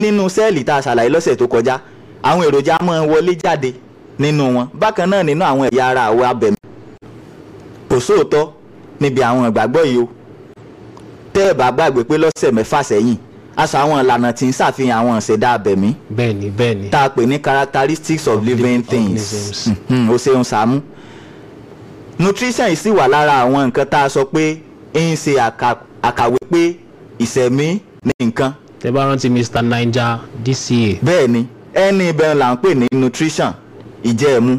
nínú sẹ́ẹ̀lì tá a ṣàlàyé lọ́sẹ̀ tó kọjá àwọn èròjà máa ń wọlé jáde nínú wọn bákan náà nínú àwọn ẹ̀yà ara àwọ̀ abẹ̀mí kò sóòótọ́ níbi àwọn ìgbàgbọ́ yìí o tẹ́ ẹ̀ bá gbàgbé pé lọ́sẹ̀ mẹ́fà sẹ́yìn aṣọ àwọn ìlànà tí ń ṣàfihàn àwọn ìṣẹ̀dá abẹ̀mí bẹ́ẹ̀ni bẹ́ẹ̀ni tá a pè ní characteristics of living things organisms. Mhm, o ṣeun Sàámú nutrition yìí sì wà lára àwọn nǹkan tá a sọ pé ń ṣe àkà- àkàwé pé ìṣẹ̀mí ní nǹkan tẹ bá rántí mr niger dca bẹ́ẹ̀ ni ẹni ibẹ̀ là ń pè ní nutrition ìjẹ́ẹ̀mú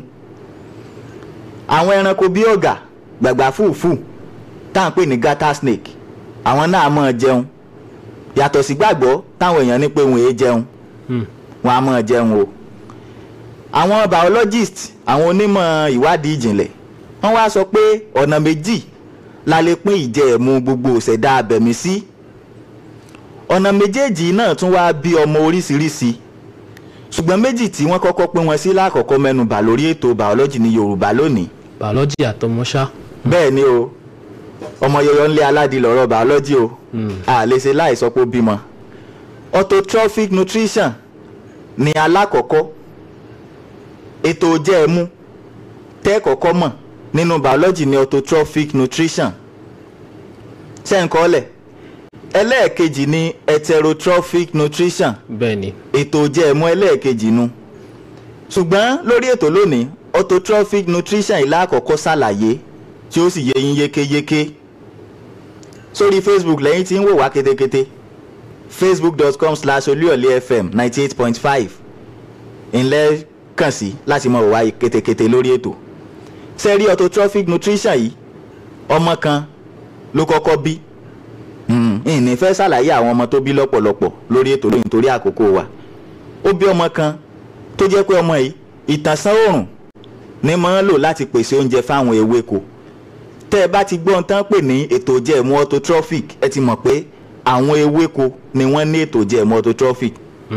àwọn ẹranko bíi ọ̀gà gbàgbà fùfù tá à ń pè ní garter snake àwọn náà máa jẹun yàtọ̀ sí gbàgbọ́ táwọn èèyàn ní pé wọn èé jẹun Hmm. wọn á máa jẹun o àwọn biologist àwọn onímọ̀ ìwádìí ìjìnlẹ̀ wọ́n wá sọ pé ọ̀nà méjì la lè pín ìjẹ́ẹ̀mú gbogbo ìṣẹ̀dá abẹ̀mí sí ọ̀nà méjèèjì náà tún wá bí ọmọ oríṣiríṣi ṣùgbọ́n méjì tí wọ́n kọ́kọ́ pín wọn sí lákọ̀ọ́kọ́ mẹ́nubà lórí ètò biology ní yorùbá lónìí biology àtọmọṣá bẹ́ẹ̀ ni o ọmọ yọyọ ńlẹ̀ aládìí lọ́rọ̀ biology o a lè ṣe láì sọ pé ó bímọ autotrophic nutrition ni alákọ̀ọ́kọ́ ètò jẹ́ẹ̀mú tẹ́ kọ́kọ́ mọ̀ nínú biology ni autotrophic nutrition ṣẹ́ǹkọ́lẹ̀ ẹlẹ́ẹ̀kejì ni heterotrophic nutrition bẹ́ẹ̀ni ètò jẹ́ẹ̀mú ẹlẹ́ẹ̀kejì nu ṣùgbọ́n lórí ètò lónìí autotrophic nutrition ìlà àkọ́kọ́ ṣàlàyé tí ó sì yé yín yékéyéké sórí facebook lẹ́yìn tí ń wò wá kétékété facebook.com slash olúyọ̀lé fm ninety eight point five ńlẹ́ kàn sí láti mọ̀ wá kétékété lórí ètò sẹ́rí autotrophic nutrition yìí ọmọ kan ló kọ́kọ́ bí ìní fẹ́ ṣàlàyé àwọn ọmọ tó bí lọ́pọ̀lọpọ̀ lórí ètò lóyìn torí àkókò wa ó bí ọmọ kan tó jẹ́ pé ọmọ yìí ìtànsán oòrùn ní máa ń lò láti pèsè oúnjẹ fáwọn ewéko tẹ́ ẹ bá ti gbọ́ ohun tán pè ní ètò jẹ̀mú autotrophic ẹ ti mọ̀ pé àwọn ewéko ni wọ́n ní ètò jẹ̀mú autotrophic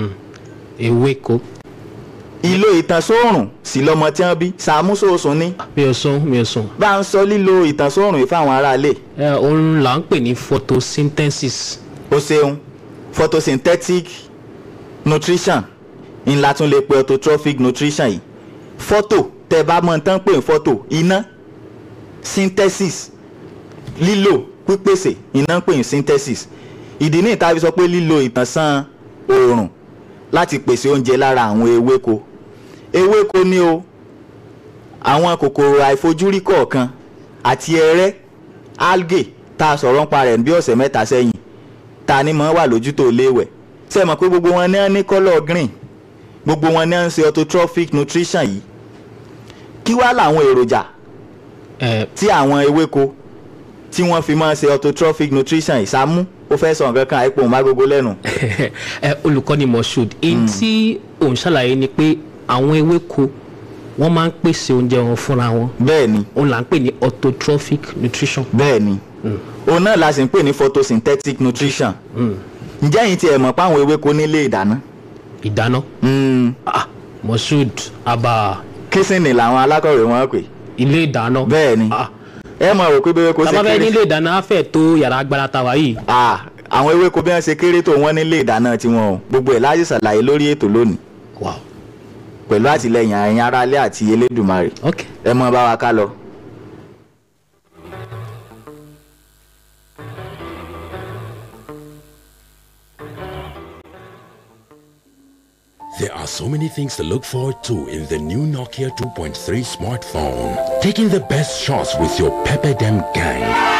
ewéko ìlò ìtànsóòrùn sí lọ́mọ tí wọ́n bí sàmúsòsùn ní mi ò sùn mi ò sùn bá ń sọ lílo ìtànsóòrùn yìí fáwọn aráalé ẹ òun là ń pè ní photosynthesis o ṣeun photosynthetic nutrition ńlá tún lè pe autotrophic nutrition yìí photo tẹ bá mọ̀ tán pé photo iná synthesis lílò pípèsè iná ń pè ní synthesis ìdí ní ìta fi sọ pé lílo ìtànsán oòrùn láti pèsè oúnjẹ lára àwọn ewéko ewéko ni o àwọn kòkòrò àìfojúrí kọ̀ọ̀kan àti ẹrẹ́ algae tá a sọ̀rọ̀ ń pa rẹ̀ bí ọ̀sẹ̀ mẹ́ta sẹ́yìn ta ni mọ̀ wà lójútó léwẹ̀ ṣe mọ̀ pé gbogbo wọn ní wọn ní kọ́lọ̀ green gbogbo wọn ní wọn ń ṣe autotrophic nutrition yìí kí wá làwọn èròjà ẹ tí àwọn ewéko tí wọ́n fi máa ń ṣe autotrophic nutrition yìí Sàámú ó fẹ́ sọ nǹkan kan àìpò mágógó lẹ́nu ẹ olùkọ́ni moshood èyí tí òun ṣàlàyé ni pé àwọn ewéko wọ́n máa ń pèsè oúnjẹ wọn fúnra wọn bẹ́ẹ̀ ni òun là ń pè ní autotrophic nutrition bẹ́ẹ̀ ni òun náà la sì ń pè ní photosynthetic nutrition ǹjẹ́ yìí tiẹ̀ mọ̀ páwọn ewéko nílé ìdáná ìdáná Mm, ah moshood abba kísìnì làwọn alákọ̀wé wọn pè ilé ìdáná bẹ́ẹ̀ ni ah ẹ mọ̀ rò pé bí ewéko ṣe tábà fẹ́ kéré nílé ìdáná á fẹ́ tó yàrá agbára tàwa yìí Ah, àwọn ewéko bí wọ́n ṣe kéré tó wọ́n nílé ìdáná tiwọn o gbogbo ẹ̀ láti ṣàlàyé lórí ètò lónìí wow pẹ̀lú àtìlẹyìn àyìn aráalé àti elédùmarè ok ẹ mọ bá wa ká lọ. There are so many things to look forward to in the new Nokia 2.3 smartphone. Taking the best shots with your Pepperdam gang.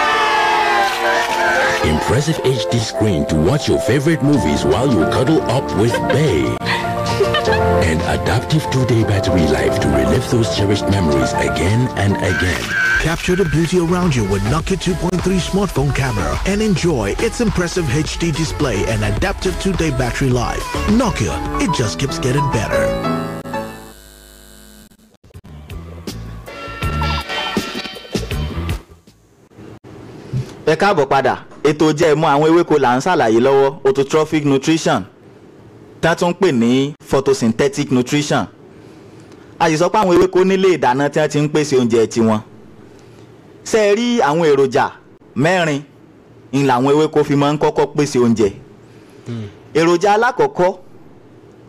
Impressive HD screen to watch your favorite movies while you cuddle up with Bay. And adaptive two-day battery life to relive those cherished memories again and again. Capture the beauty around you with Nokia 2.3 smartphone camera and enjoy its impressive HD display and adaptive 2-day battery life. Nokia, it just keeps getting better. ẹ káàbọ̀ padà ètò jẹ́ ìmọ̀ àwọn ewéko là ń ṣàlàyé lọ́wọ́ autotrophic nutrition tá a tún ń pè ní photosynthetic nutrition a sì sọ pé àwọn ewéko nílé ìdáná tí wọ́n ti ń pèsè oúnjẹ tiwọn ṣe é rí àwọn èròjà mẹ́rin ń làwọn ewéko fi máa ń kọ́kọ́ pèsè oúnjẹ èròjà alákọ̀ọ́kọ́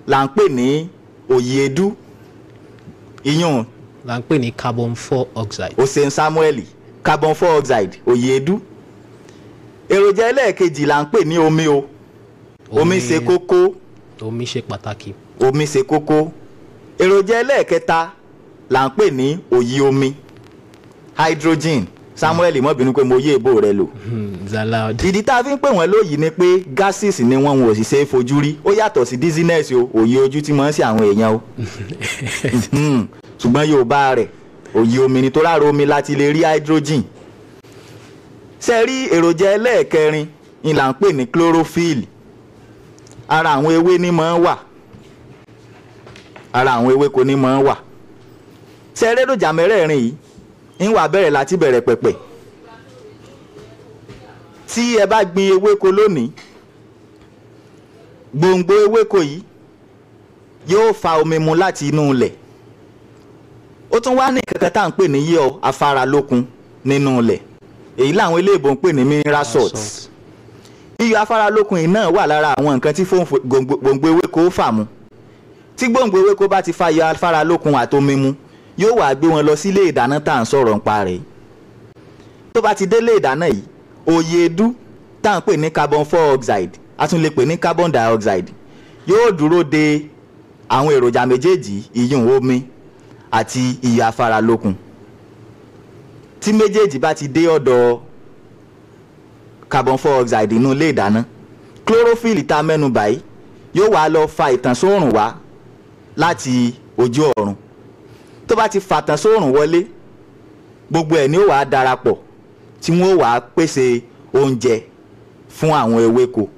là ń pè ní òyìnbó iyún là ń pè ní carbon four oxide. osen samuel carbon four oxide òyìnbó èròjà ẹlẹ́ẹ̀kejì là ń pè ní omi o omi ṣe kókó omi ṣe pàtàkì. omi ṣe kókó èròjà ẹlẹ́ẹ̀kẹta là ń pè ní òyì omi hydrogen samuel mọ́bìnú pé mo yé èbó rẹ lò Hmm, zalaud. ìdí tá a fi ń pè wọ́n lóyìí ni pé gases ni wọ́n wọn ò sì ṣe é fojú rí ó yàtọ̀ sí dizziness o òye ojú tí wọ́n ń ṣe àwọn èèyàn o Mhm. ṣùgbọ́n yorùbá rẹ̀ òye omi ni tó ráro omi láti lè rí hydrogen ṣe rí èròjà ẹlẹ́ẹ̀kẹrin ni là ń pè ní chlorophyll ara àwọn ewé ní máa ń wà ara àwọn ewéko ní máa ń wà ṣe eré mẹ́rẹ̀ẹ̀rin yìí ń wà bẹ̀rẹ̀ láti bẹ̀rẹ̀ pẹ̀pẹ̀ tí ẹ bá gbin ewéko lónìí gbòǹgbò ewéko yìí yóò fa omi mu láti inú ilẹ̀ ó tún wá ní kankan tá à ń pè ní yíyọ afáralókun nínú ilẹ̀ èyí làwọn eléèbó ń pè ní mineral salts yíyọ afáralókun yìí náà wà lára àwọn nǹkan tí fóun- gbòǹgbò gbòǹgbò ewéko fà mu tí gbòǹgbò ewéko bá ti fa yọ afáralókun àtomi mu yóò wá gbé wọn lọ sílé ìdáná tá à ń sọ̀rọ̀ nípa rẹ̀ yìí tó bá ti délé ìdáná yìí òyèédú tá à ń pè ní carbon four oxide a tún lè pè ní carbon dioxide yóò dúró de àwọn èròjà méjèèjì ìyún omi àti iyọ̀ afáralókun tí méjèèjì bá ti dé ọ̀dọ̀ carbon four oxide inú ilé ìdáná chlorophyll tá a mẹ́nu báyìí yóò wá lọ fa ìtànsóòrùn wá láti ojú ọ̀run tó bá ti fàtàn sóòrùn wọlé gbogbo ẹ̀ ni ó wàá darapọ̀ tí wọ́n ó wàá pèsè oúnjẹ fún àwọn ewéko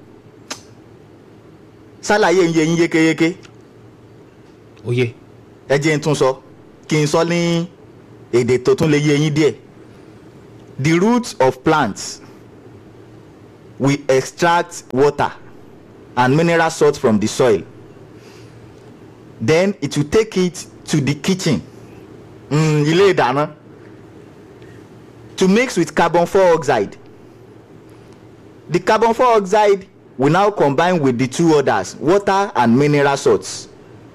ṣàlàyé ń yé yín yékéyéké oyè ẹ jẹ́ n tún sọ kí n sọ ní èdè tó tún lè yé yín díẹ̀ the roots of plants will extract water and mineral salt from the soil then it will take it to the kitchen mm, ilé ìdáná to mix with carbon four oxide the carbon four oxide will now combine with the two others water and mineral salts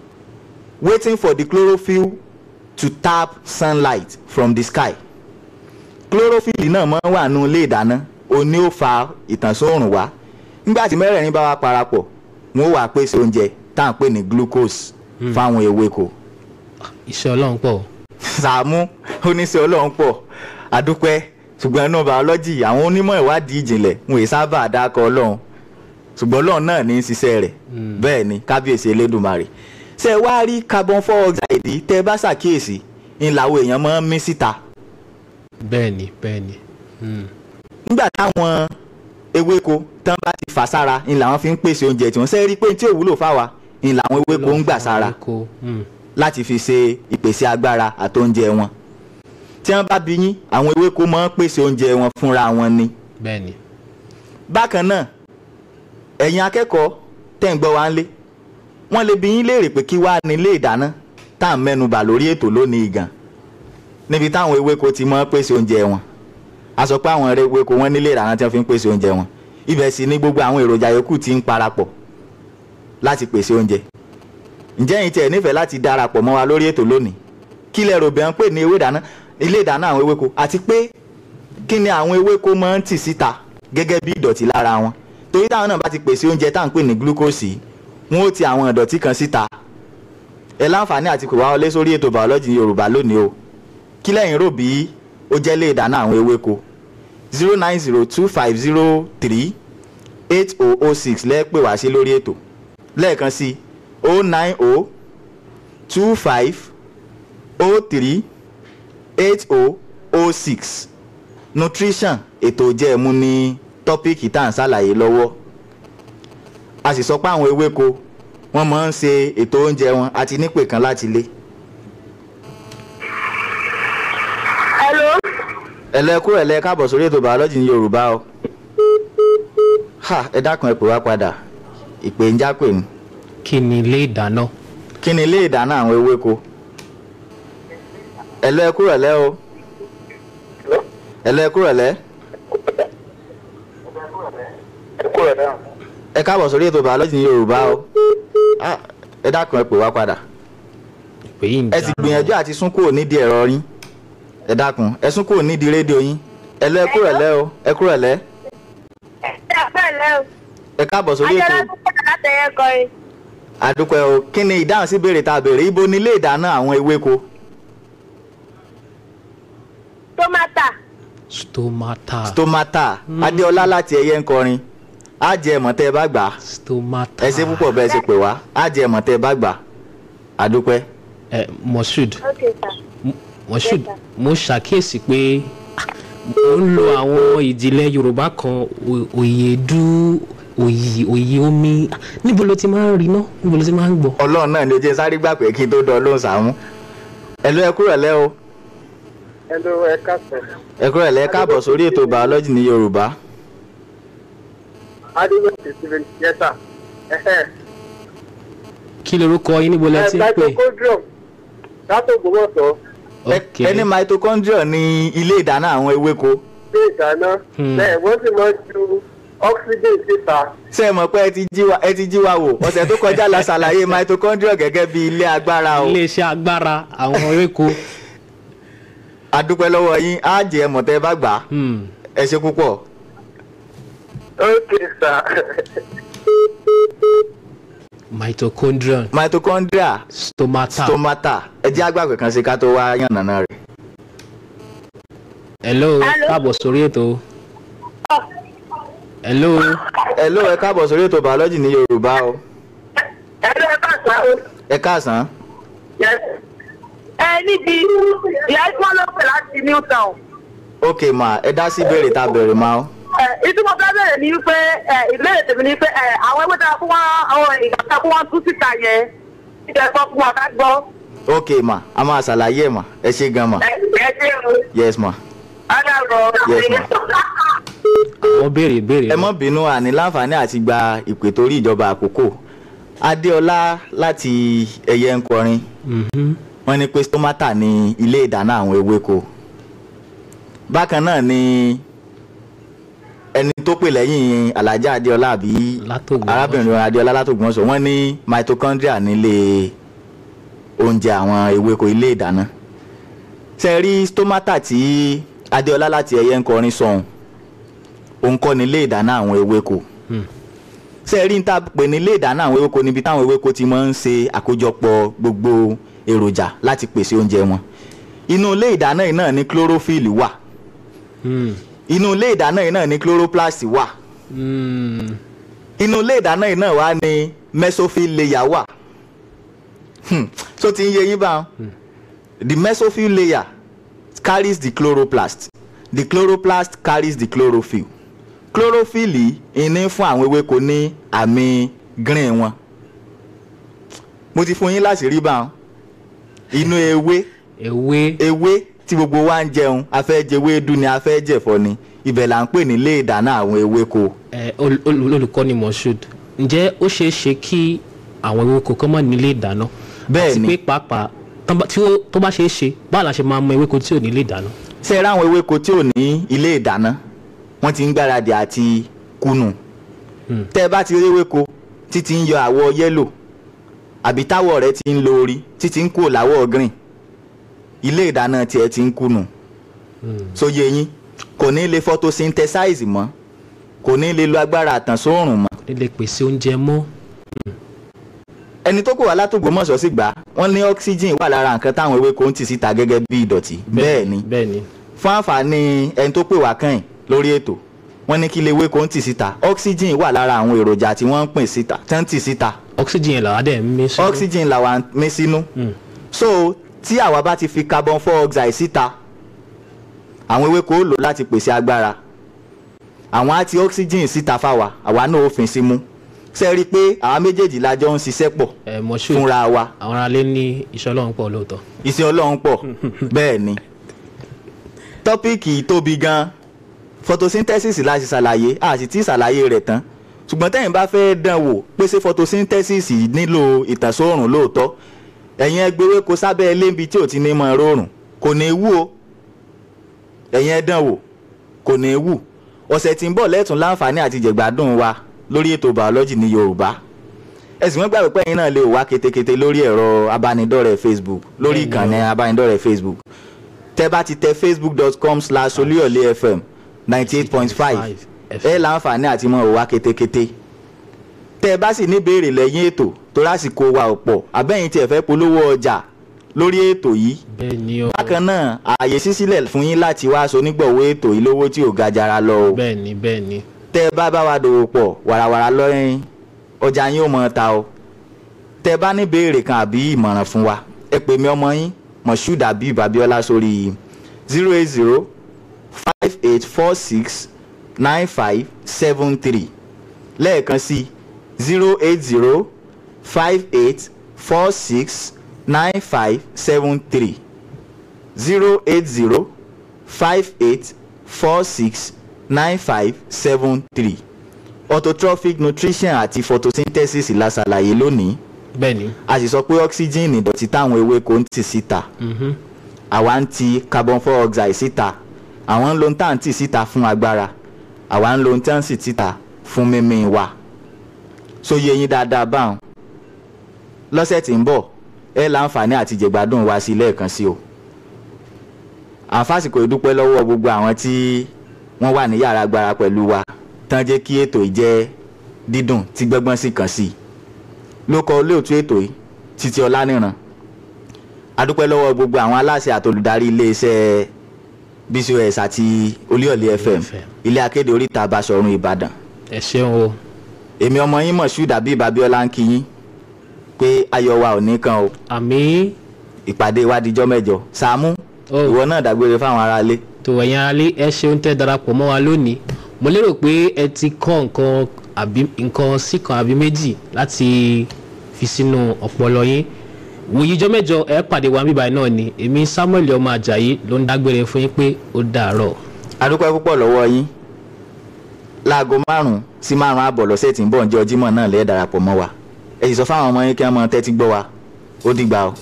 waiting for the chlorophyll to tap sunlight from the sky chlorophyll náà máa ń wà nínú ilé ìdáná ó ní ó fa ìtànsóòrùn wá nígbà tí mẹ́rẹ̀ẹ̀rin bá wá parapọ̀ wọ́n ó wá pèsè oúnjẹ tá à ń pè ní glucose fáwọn ewéko iṣẹ́ ọlọ́run pọ̀ sàmú oníṣẹ́ ọlọ́run pọ̀ àdúpẹ́ ṣùgbọ́n inú biology àwọn onímọ̀ ìwádìí ìjìnlẹ̀ wọn èyí sábà dákọ̀ ọlọ́run ṣùgbọ́n ọlọ́run náà ní í ṣiṣẹ́ rẹ̀ bẹ́ẹ̀ ni kábíyèsí elédùnmarè ṣé ẹ wá rí carbon four oxide yìí tẹ́ ẹ bá ṣàkíyèsí ń làwọn èèyàn máa ń mí síta bẹ́ẹ̀ ni bẹ́ẹ̀ ni Hmm. nígbà táwọn ewéko tán bá ti fà sára ń làwọn fi ń pèsè oúnjẹ tí wọ́n ṣe rí pé tí ò wúlò fáwa ń làwọn ewéko ń gbà sára Ewéko, hmm. láti fi ṣe ìpèsè agbára àtóúnjẹ wọn tí wọ́n bá bí yín àwọn ewéko máa ń pèsè oúnjẹ wọn fúnra wọn ni bẹ́ẹ̀ ni bákan náà ẹ̀yin akẹ́kọ̀ọ́ tẹ̀ ń gbọ́ wá ń lé wọ́n lè bi yín léèrè pé kí wàá ní ilé ìdáná tá à ń mẹ́nubà lórí ètò lónìí gan níbi táwọn ewéko ti máa ń pèsè oúnjẹ wọn a sọ pé àwọn ewéko wọn nílé ìdáná tí wọ́n fi ń pèsè oúnjẹ wọn ibẹ̀ sì ni gbogbo àwọn èròjà yòókù ti ń parapọ̀ láti pèsè oúnjẹ ǹjẹ́ ẹ̀yin tiẹ̀ nífẹ̀ẹ́ láti darapọ̀ mọ́ wa lórí ètò lónìí kí lẹ rò bẹ́ẹ̀ ń pè ní ewé ìdáná ilé ìdáná àwọn ewéko àti pé kí ni àwọn ewéko máa ń tì síta gẹ́gẹ́ bí ìdọ̀tí lára wọn torí táwọn náà bá ti pèsè oúnjẹ tá à ń pè ní glucose yìí, wọn ó ti àwọn ìdọ̀tí kan síta ẹ láǹfààní àti pè wá wọlé sórí ètò biology yorùbá lónìí o kí lẹ́yìn rò bí ó jẹ́ lé ìdáná àwọn ewéko zero nine zero two five zero three eight oh oh six lẹ́ẹ̀pẹ̀ wá sí lórí ètò lẹ́ẹ̀kan sí oh nine oh two five oh three eight oh oh six nutrition ètò ìjẹ́ẹ̀mú ní tọ́píìkì tá à ń ṣàlàyé lọ́wọ́ a sì sọ pé àwọn ewéko wọ́n máa ń ṣe ètò oúnjẹ wọn àti nípè kan láti lé. Hello. ẹlẹ́kú ẹ̀lẹ́ káàbọ̀ sórí ètò bàọ́lọ́jì ní yorùbá o ha ẹ dákun ẹ pè wá padà ìpè ń jápè ní. kí ni ilé ìdáná kí ni ilé ìdáná àwọn ewéko ẹlẹ́kú ẹ̀lẹ́ o ẹlẹ́kú ẹ̀lẹ́ ẹ kúrò náà. ẹ káàbọ̀ sórí ètò bàọ́lọ́jì ní yorùbá o Ah, ẹ dákun ẹ pè wá padà pé yìí ń ẹ sì dáná. gbìyànjú àti sún kúrò nídìí ẹ̀rọ yín ẹ dákun ẹ sún kúrò nídìí rédíò yín ẹ lọ ẹ kúrò lẹ́ o ẹ kúrò lẹ́ Ẹ pẹ̀lẹ́ o. ẹ káàbọ̀ sórí ètò Ajọ́lá tó pẹ̀lú látẹ̀yẹ kọrin. àdúpẹ́ o kí ni ìdáhùn sí ìbéèrè tá a béèrè ibo ni ilé ìdáná àwọn ewéko Tómátà. stomata stomata adéọlá láti ẹyẹ ń kọrin á jẹ ẹ̀mọ́ tẹ́ ẹ bá gbà á stomata ẹ ṣe púpọ̀ bẹ́ẹ̀ ṣe pè wá á jẹ ẹ̀mọ́ tẹ́ ẹ bá gbà á àdúpẹ́ ẹ moshood Ok sir. moshood Yes, sir. mo ṣàkíyèsí pé ah, mo ń lo àwọn ìdílé yorùbá kan o- òyèdú òyì òyì omi Ah, níbo ló ti máa ń rí náà níbo ló ti máa ń gbọ́. ọlọ́run náà ni ó jẹ́ sáré gbà pé kí n tó dán lóhùn sàmú ẹ lọ ẹ kúrò lẹ́ o Hello, ẹ káàsán. ẹ kúrò lẹ́ káàbọ̀ sórí ètò biology ní yorùbá Adéwọ̀sì Steven Yẹ́sà. kí lorúkọ yín níbo lẹ ti ń pè. Mitochondrium látò Ògbómọ̀ṣọ́ Ẹ- ok ẹni mitochondria ní ilé ìdáná àwọn ewéko gbé ìdáná. Hmm. Bẹ́ẹ̀ wọ́n sì máa ń ju oxygen síta. ṣé ẹ mọ̀ pé ẹ ti jí wa ẹ ti jí wa wò ọ̀sẹ̀ tó kọjá la ṣàlàyé mitochondria gẹ́gẹ́ bí ilé agbára o iléeṣẹ́ agbára àwọn ewéko. adúpẹ́ lọ́wọ́ yín á jẹ ẹ̀mọ́ tẹ́ ẹ bá gbà á Hmm. ẹ ṣe púpọ̀ Ok sir. mitochondrion mitochondria stomata. stomata ẹ jẹ́ àgbàgbé kan sí ká tó wá yànnàná rẹ̀ hello Hello. káàbọ̀ sórí ètò. hello ẹ ló ẹ káàbọ̀ sórí ètò biology ní yorùbá o Ẹ lọ ẹ káàsán o. ẹ káàsán Yes. Ẹ níbi ìyá tí wọ́n lọ pè láti Newtown. ok ma ẹ dá sí ìbéèrè tá a bẹ̀rẹ̀ ma o Ẹ ìtumọ̀ fẹ́ bẹ̀rẹ̀ ni wípé ẹ ìbéèrè tèmi ni pé ẹ àwọn ewé tá a fún wọn àwọn ìgbà tá a fún wọn tú síta yẹn. Ìjọba gbọ́ fún wa ká gbọ́. ok ma a máa ṣàlàyé ẹ ma ẹ ṣe gan ma Ẹ ẹ ṣe o. yes ma Adáàbọ̀. Yes, ma. àwọn béèrè béèrè. ẹ mọ́ bínú àní láǹfààní àti gba ìpè torí ìjọba àkókò adéọlá láti ẹyẹ ń kọrin Mhm. wọ́n ní pé stomata ní ilé ìdáná àwọn ewéko bákan náà ni ẹni tó pè lẹ́yìn alájà adéọlá àbí Látògbómọ̀ṣọ́. arábìnrin adéọlá látògbómọ̀ṣọ́ wọ́n ní mitochondria nílé oúnjẹ àwọn ewéko ilé ìdáná ṣe rí stomata tí adéọlá láti ẹyẹ ń kọrin sọ̀hún òun kọ́ ní ilé ìdáná àwọn ewéko Hmm. ṣe rí níta pè ní ilé ìdáná àwọn ewéko níbi táwọn ewéko ti máa ń ṣe àkójọpọ̀ gbogbo èròjà láti pèsè oúnjẹ wọn inú ilé ìdáná yìí náà ní chlorophyll wà Hmm. inú ilé ìdáná yìí náà ní chloroplast wà Hmm. inú ilé ìdáná yìí náà wà ní mesophyll layer wà Hmm, so ti ń yé yín báwọn the mesophyll layer carries the chloroplast the chloroplast carries the chlorophyll chlorophyll yìí ìní fún àwọn ewéko ní àmì green wọn mo ti fún yín láti rí báwọn inú ewé ewé ewé tí gbogbo wa ń jẹun a fẹ́ jẹ ewédú ni a fẹ́ jẹ̀fọ́ ni ibẹ̀ là ń pè ní ilé ìdáná àwọn ewéko ẹ, ol- ol- olùkọ́ni moshood ǹjẹ́ ó ṣeé ṣe kí àwọn ewéko kan mọ̀ nílé ìdáná Bẹ́ẹ̀ àti ni. pé pàápàá tán bá- tí ó- tó bá ṣeé ṣe báwo la ṣe máa mọ ewéko tí ò nílé ìdáná. ṣe ra àwọn ewéko tí ò ní ilé ìdáná wọ́n ti ń gbáradì àti kùnù Hmm. tẹ́ ẹ bá ti rí ewéko títí ń yọ àwọ̀ yẹ́lò àbí táwọ̀ rẹ̀ ti ń lo orí títí ń kúrò láwọ̀ green ilé ìdáná tiẹ̀ ti ń kùnù sóye yín kò ní lè photosynthesize mọ́ kò ní lè lo agbára àtànsóòrùn mọ́ ó lè pèsè oúnjẹ mọ́ ẹni tó kò wá látògbómọ̀ṣọ́ sì gbà wọ́n ní oxygen wà lára nǹkan táwọn ewéko ń tì síta gẹ́gẹ́ bí ìdọ̀tí bẹ́ẹ̀ ni bẹ́ẹ̀ ni fún àǹfààní ẹni tó pè wá kàn lórí ètò wọ́n ní kí ilé ewéko ń tì síta oxygen wà lára àwọn èròjà tí wọ́n ń pín síta tí wọ́n ń tì síta oxygen yẹn làwọn dẹ̀ ń mí sínú. oxygen làwa ń mí sínú Hmm. so tí àwa bá ti fi carbon dioxide síta àwọn ewéko ó lò láti pèsè agbára àwọn á ti oxygen síta fáwa àwa náà ó fin sí mú ṣe rí i pé àwa méjèèjì la jọ ń ṣiṣẹ́ pọ̀ ẹ moshood fúnra wa àwọn aráalé ní iṣẹ́ ọlọ́run pọ̀ lóòótọ́. iṣẹ́ ọlọ́run pọ̀ bẹ́ẹ̀ ni tọ́píìkì tóbi gan photosynthesis la ṣe ṣàlàyé a sì ti ṣàlàyé rẹ̀ tán ṣùgbọ́n tẹ́yìn bá fẹ́ dán wò pé ṣé photosynthesis nílò ìtànsóòrùn lóòótọ́ ẹ̀yin ẹgbẹ́wé kó sábẹ́ eléńbi tí ò ti ní mọ rọrùn kò ní wú o ẹ̀yin ẹ dán wò kò ní wù ọ̀sẹ̀ tí ń bọ̀ lẹ́tùn láǹfààní àti jẹ̀gbádùn wa lórí ètò biology ní yorùbá ẹ̀sìn wọn gbàgbé pé ẹ̀yin náà lè wá ketekete lórí ẹ̀rọ abánidọ́rẹ̀ẹ́ facebook lórí Bẹ́ẹ̀ni ìkànnì o. abánidọ́rẹ̀ẹ́ facebook tẹ́ bá ti tẹ facebook.com slash olúyọ̀lé fm ninety eight point five ẹ láǹfààní àti mọ̀ wá ketekete tẹ́ ẹ bá sì ní béèrè lẹ́yìn ètò tó lásìkò wa ọ̀pọ̀ abẹ́yìn tí ẹ fẹ́ polówó ọjà lórí ètò yìí bẹ́ẹ̀ ni o bákan náà ààyè sísílẹ̀ fún yín láti wá aṣọ onígbọ̀wọ́ ètò yìí lówó tí ò ga jara lọ o bẹ́ẹ̀ ni bẹ́ẹ̀ ni tẹ́ ẹ bá bá wa dòwò pọ̀ wàràwàrà lọ́yìn ọjà yín ò mọ̀ ta o tẹ́ ẹ bá ní béèrè kan àbí ìmọ̀ràn fún wa ẹ pè mí ọmọ yín moshood abib abiola sórí zero eight zero five eight four six nine five seven three lẹ́ẹ̀kan sí zero eight zero five eight four six nine five seven three zero eight zero five eight four six nine five seven three autotrophic nutrition àti photosynthesis la ṣàlàyé lónìí bẹ́ẹ̀ ni a sì sọ pé oxygen ìdọ̀tí táwọn ewéko ń tì síta mhm, àwa ń ti carbon dioxide síta àwọn ń lo ń tà ń tì síta fún agbára àwa ń lo ń tà ń sì síta fún mímí wa so yé yín dáadáa báwọn lọ́sẹ̀ tí ń bọ̀ ẹ láǹfààní àti jẹ̀gbádùn wa sí lẹ́ẹ̀kan sí o àǹfààsìkò ìdúpẹ́ lọ́wọ́ gbogbo àwọn tí wọ́n wà ní yàrá agbára pẹ̀lú wa tán jẹ́ kí ètò yìí jẹ́ dídùn tí gbọ́ngbọ́n sì kàn sí i ló kọ olóòtú ètò yìí títí ọlánìràn adúpẹ́ lọ́wọ́ gbogbo àwọn aláṣẹ àtolùdarí iléeṣẹ́ bcos àti olíọ̀lé fm FM. ilé akéde oríta basọ̀run ìbàdàn ẹ ṣeun o èmi ọmọ yín moshood abib abiola ń kí yín pé ayọ̀ wa ò ní kan o àmì ìpàdé wa dijọ́ mẹ́jọ sàmú Oh. ìwọ náà dágbére fáwọn aráalé tó ẹ̀yin aráalé ẹ ṣeun tẹ́ darapọ̀ mọ́ wa lónìí mo lérò pé ẹ ti kọ́ nǹkan àbí nǹkan sí kan àbí méjì láti fi sínú ọpọlọ yín wòyíjọ́ mẹ́jọ ẹ pàdé wa bíbáyìí náà ni èmi samuel ọmọ ajayi ló ń dágbére fún yín pé ó dàárọ̀. adúpẹ́ púpọ̀ lọ́wọ́ yín láago márùn-ún sí márùn-ún àbọ̀ lọ́sẹ̀ tí ń bọ̀ ǹjẹ́ ọjímọ̀ náà lẹ́ẹ̀ darapọ̀ mọ́ wa ẹ sì sọ fáwọn ọmọ yín kí wọ́n mọ tẹ́tí gbọ́ wa ó dìgbà o.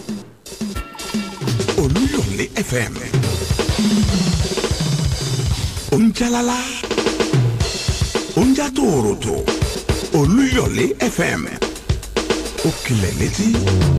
olúyọ̀lé fm oúnjálálá oúnjá tòòròtò olúyọ̀lé fm ó kilẹ̀ létí